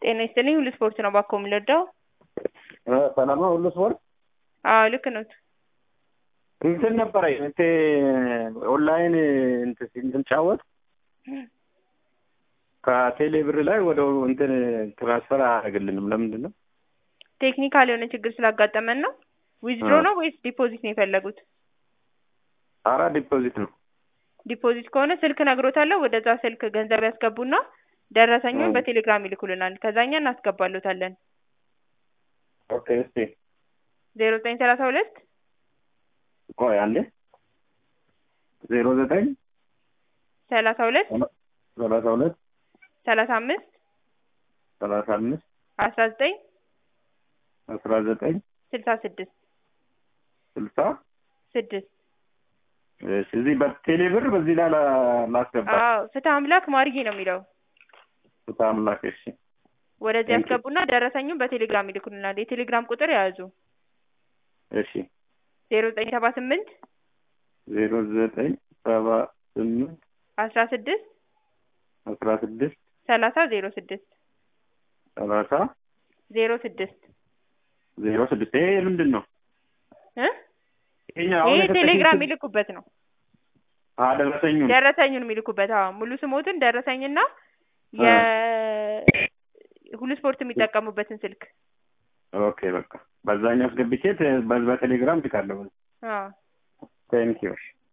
ጤና ይስጥልኝ ሁሉ ስፖርት ነው ባኮ የምንረዳው? ሰላም ነው ሁሉ ስፖርት? አዎ ልክ ኖት። እንትን ነበረ እንት ኦንላይን እንትን ስንጫወት ከቴሌ ብር ላይ ወደ እንትን ትራንስፈር አያደርግልንም። ለምንድን ነው? ቴክኒካል የሆነ ችግር ስላጋጠመን ነው። ዊዝድሮ ነው ወይስ ዲፖዚት ነው የፈለጉት? አራ ዲፖዚት ነው። ዲፖዚት ከሆነ ስልክ ነግሮታለሁ። ወደዛ ስልክ ገንዘብ ያስገቡና ደረሰኙን በቴሌግራም ይልኩልናል። ከዛኛ እናስገባሎታለን። ኦኬ እስቲ ዜሮ ዘጠኝ ሰላሳ ሁለት ቆይ አንዴ ዜሮ ዘጠኝ ሰላሳ ሁለት ሰላሳ ሁለት ሰላሳ አምስት ሰላሳ አምስት አስራ ዘጠኝ አስራ ዘጠኝ ስልሳ ስድስት ስልሳ ስድስት እሺ፣ እዚህ በቴሌ ብር በዚህ ላይ ላ- ላስገባ አዎ ፍትህ አምላክ ማርጌ ነው የሚለው። ፍታ አምላክ። እሺ ወደዚህ Thank you. ያስገቡና ደረሰኙን በቴሌግራም ይልኩልናል። የቴሌግራም ቁጥር የያዙ እሺ ዜሮ ዘጠኝ ሰባ ስምንት ዜሮ ዘጠኝ ሰባ ስምንት አስራ ስድስት አስራ ስድስት ሰላሳ ዜሮ ስድስት ሰላሳ ዜሮ ስድስት ዜሮ ስድስት ይሄ ምንድን ነው? እ ይሄኛው አሁን ይሄ የሰጠሽኝ ቴሌግራም ስም- የሚልኩበት ነው። አ ደረሰኙን ደረሰኙን የሚልኩበት አዎ፣ ሙሉ ስሞትን ደረሰኝና የ ሁሉ ስፖርት የሚጠቀሙበትን ስልክ ኦኬ በቃ በዛኛው አስገብቼ ተ- በ- በቴሌግራም ልካለሁ። አዎ ቴንኪዩ